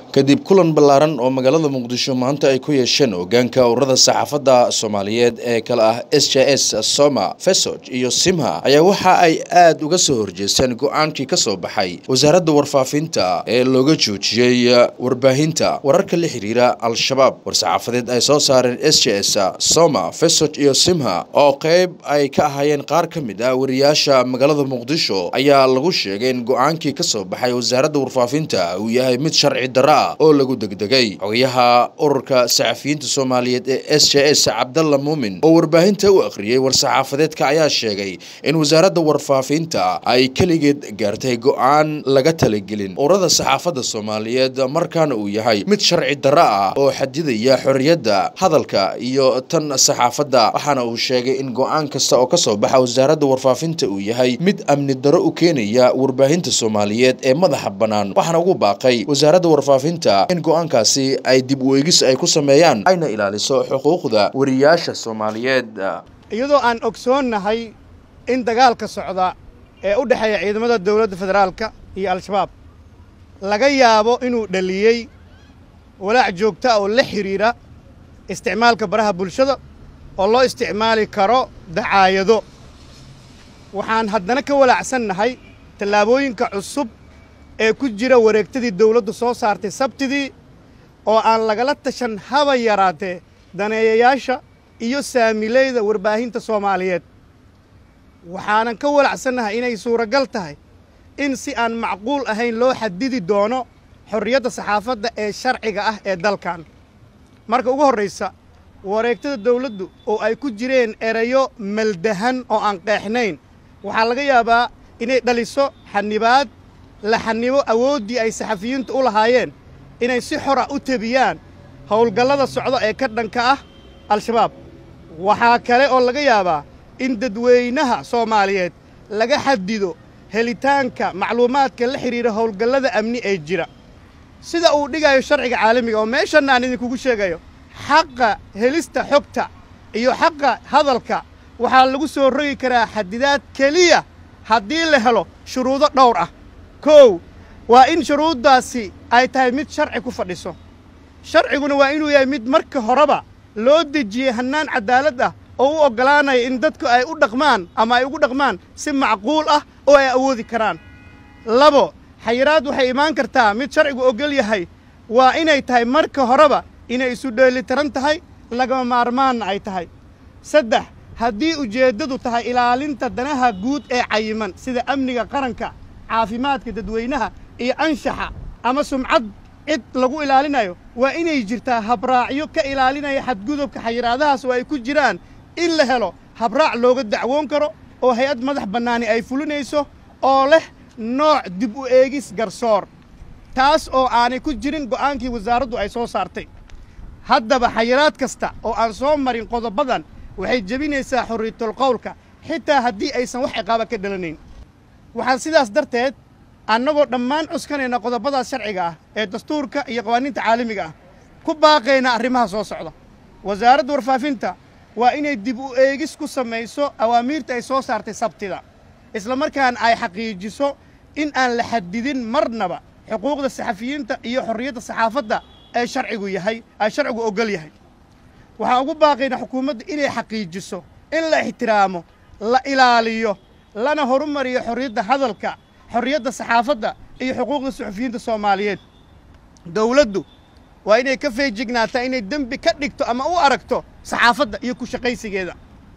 kadib kulan ballaaran oo magaalada muqdisho maanta ay ku yeesheen hogaanka ururada saxaafadda soomaaliyeed ee kale ah s j s soma fesog iyo simha ayaa waxa ay aada uga soo horjeesteen go-aankii ka soo baxay wasaaradda warfaafinta ee looga joojiyey warbaahinta wararka la xiriira al-shabaab war-saxaafadeed ay soo saareen s j s soma fesog iyo simha oo qeyb ay ka ahaayeen qaar ka mid ah wariyaasha magaalada muqdisho ayaa lagu sheegay in go-aankii ka soo baxay wasaaradda warfaafinta uu yahay mid sharci darra oo lagu degdegay xogayaha ururka saxafiyiinta soomaaliyeed ee s j s cabdalla muumin oo warbaahinta u akhriyey war-saxaafadeedka ayaa sheegay in wasaaradda warfaafinta ay keligeed gaartay go-aan laga talagelin ururada saxaafadda soomaaliyeed markaana uu yahay mid sharci darra ah oo xadidaya xorriyadda hadalka iyo tan saxaafadda waxaana uu sheegay in go-aan kasta oo kasoo baxa wasaaradda warfaafinta uu yahay mid amni darro u keenaya warbaahinta soomaaliyeed ee madaxa bannaan waxaana ugu baaqay wasaaradda warfaafinta in go-aankaasi ay dib weegis ay ku sameeyaan ayna ilaaliso xuquuqda wariyaasha soomaaliyeed iyadoo aan ogsoonnahay in dagaalka socda ee u dhexeeya ciidamada dowladda federaalka iyo al-shabaab laga yaabo inuu dhaliyey walaac joogto ah oo la xidhiidha isticmaalka baraha bulshada oo loo isticmaali karo dacaayado waxaan haddana ka walaacsannahay tallaabooyinka cusub ee ku jira wareegtadii dawladdu soo saartay sabtidii oo aan lagala tashan haba yaraatee daneeyayaasha iyo saamileyda warbaahinta soomaaliyeed waxaanan ka walacsannahay inay suuragal tahay in si aan macquul ahayn loo xadidi doono xorriyadda saxaafadda ee sharciga ah ee dalkan marka ugu horraysa wareegtada dawladdu oo ay ku jireen erayo maldahan oo aan qeexnayn waxaa laga yaabaa inay dhaliso xanibaad la xanibo awooddii ay saxafiyiintu u lahaayeen inay si xor ah u tebiyaan howlgallada socda ee ka dhanka ah al-shabaab waxaa kale oo laga yaabaa in dadweynaha soomaaliyeed laga xadido helitaanka macluumaadka la xidhiidha howlgallada amni ee jira sida uu dhigayo sharciga caalamiga oo meeshanna aan idinkugu sheegayo xaqa helista xogta iyo xaqa hadalka waxaa lagu soo rogi karaa xadidaad keliya haddii la helo shuruudo dhowr ah kow waa in shuruuddaasi ay tahay mid sharci ku fadhiso sharciguna waa inuu yahay mid marka horeba loo dejiyey hannaan caddaalad ah oo u oggolaanaya in dadku ay u dhaqmaan ama ay ugu dhaqmaan si macquul ah oo ay awoodi karaan labo xayiraad waxay imaan kartaa mid sharcigu oggol yahay waa inay tahay marka horeba inay isu dheelitiran tahay lagama maarmaanna ay tahay saddex haddii ujeeddadu tahay ilaalinta danaha guud ee cayiman sida amniga qaranka caafimaadka dadweynaha iyo anshaxa ama sumcad cid lagu ilaalinayo waa inay jirtaa habraacyo ka ilaalinaya xadgudubka xayiraadahaas oo ay ku jiraan in la helo habraac looga dacwoon karo oo hay-ad madax bannaani ay fulinayso oo leh nooc dib u eegis garsoor taas oo aanay ku jirin go'aankii wasaaraddu ay soo saartay haddaba xayiraad kasta oo aan soo marin qodobadan waxay jebinaysaa xorriyatul qowlka xitaa haddii aysan wax ciqaaba ka dhalanayn waxaan sidaas darteed annagoo dhammaan cuskanayna qodobadaas sharciga ah ee dastuurka iyo qawaaniinta caalamiga ah ku baaqayna arrimaha soo socda wasaaradda warfaafinta waa inay dib u eegis ku samayso awaamiirta ay soo saartay sabtida isla markaana ay xaqiijiso in aan la xadidin marnaba xuquuqda saxafiyiinta iyo xorriyadda saxaafadda ee sharcigu yahay ay sharcigu oggol yahay waxaan ugu baaqaynaa xukuumadda inay xaqiijiso in la ixtiraamo la ilaaliyo lana horumariyo xorriyadda hadalka xorriyadda saxaafadda iyo xuquuqda suxufiyiinta soomaaliyeed dawladdu waa inay ka feejignaataa inay dembi ka dhigto ama u aragto saxaafadda iyo ku shaqaysigeeda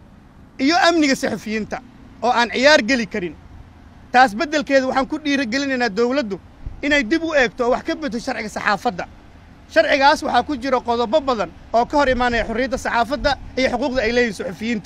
iyo amniga saxufiyiinta oo aan ciyaar geli karin taas beddelkeeda waxaan ku dhiirigelinaynaa dawladdu inay dib u eegto oo wax ka bedto sharciga saxaafadda sharcigaas waxaa ku jira qodobo badan oo ka hor imaanaya xorriyadda saxaafadda iyo xuquuqda ay leeyihin suxufiyiinta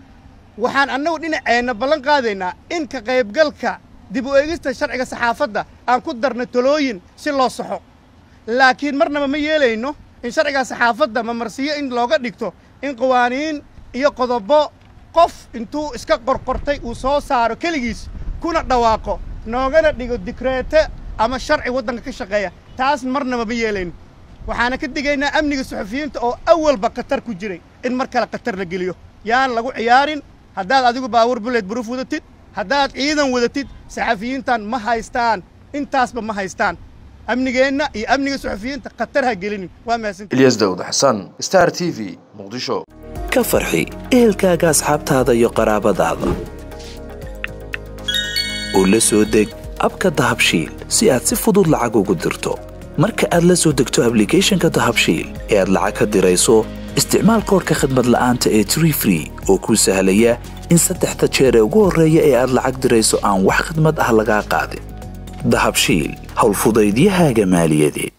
waxaan annagu dhinaceenna ballan qaadaynaa in ka qaybgalka dib u eegista sharciga saxaafadda aan ku darno talooyin si loo saxo laakiin marnaba ma yeelayno in sharciga saxaafadda mamarsiyo in looga dhigto in qawaaniin iyo qodobo qof intuu iska qorqortay uu soo saaro keligiis kuna dhawaaqo noogana dhigo dikreete ama sharci waddanka ka shaqeeya taas marnaba ma yeelayno waxaana ka digaynaa amniga suxufiyiinta oo awalba khatar ku jiray in mar kale khatar la geliyo yaan lagu ciyaarin haddaad adigu baawur buleed buruuf wadatid haddaad ciidan wadatid saxafiyiintan ma haystaan intaasba ma haystaan amnigeenna iyo amniga suxufiyiinta khatar ha gelinin waa mahadsanti ilyas daawud xasan star t v muqdisho ka farxi ehelkaaga asxaabtaada iyo qaraabadaada oo la soo deg abka dahabshiil si aad si fudud lacag ugu dirto marka aad la soo degto ablicathonka dahabshiil ee aad lacag ka dirayso isticmaal koorka khadmad la'aanta ee tree free oo kuu sahlaya in saddexda jeer ee ugu horreeya ee aad lacag dirayso aan wax khidmad ah lagaa qaadin dahabshiil howlfudaydiyahaaga maaliyadeed